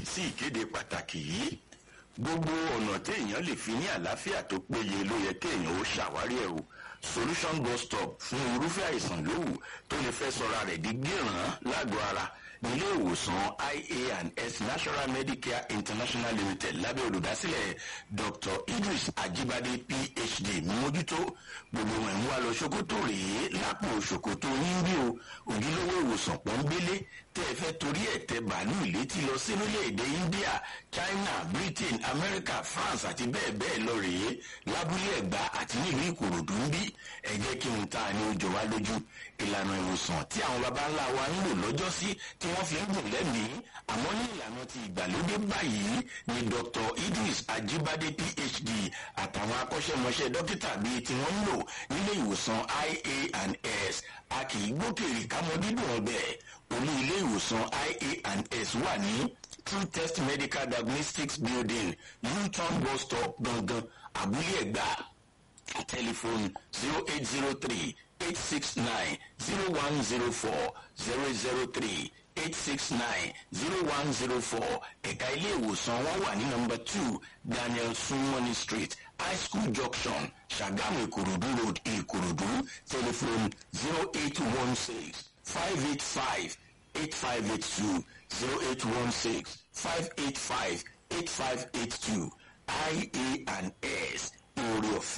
sí ìkéde pàtàkì yìí gbogbo ọ̀nà téèyàn lè fi ní àlàáfíà tó péye ló yẹ kéèyàn ó ṣàwárí ẹ̀ o solution bus stop fún irúfẹ́ àìsàn lówù tó lè fẹ́ sọra rẹ̀ di gíràn lágọ̀ọ́ ara nílé ìwòsàn ia and s national medicare international limited lábẹ́ olùdásílẹ̀ dr idris ajibade phd mójútó gbogbo wọn ń wá lọ ṣòkòtò rèé lápò ṣòkòtò yín bí o òjúlówó ìwòsàn pọ́nbélé tẹ́ ẹ fẹ́ torí ẹ̀ tẹ bàálù létí lọ sí orílẹ̀-èdè india china britain america france àti bẹ́ẹ̀ bẹ́ẹ̀ lọ rèé lábúlé ẹ̀gbá àti nílùú ìkòròdú ń bí ẹ jẹ́ kí n ta ni ó jọ wá lójú ìlànà ìwòsàn tí àwọn baba ńlá wa ń lò lọ́jọ́ sí tí wọ́n fi ń gùn lẹ́mìí àmọ́ ní ìlànà ti ìgbàlódé báyìí ni dr idris ajibade phd àtàwọn akọ́ṣẹ́mọṣẹ́ dókítà bíi tí wọ́n ń lò nílé ìwòsàn ia and s a kì í gbókèrè kámọ́ dídùn ọbẹ̀ olú ilé ìwòsàn ia and s wà ní true test medical diagnostics building newton bus stop gangan abúlé ẹ̀gbá telephone zero eight zero three eight six nine zero one zero four zero zero three eight six nine zero one zero four ẹ̀ka ilé ìwòsàn wọn wà ní nọmba two daniel sunwani street high school junction sagamu ìkòròdú road ìkòròdú telephone zero eight one six five eight five eight five eight two zero eight one six five eight five eight five eight two ia and s orí ọ̀fẹ́.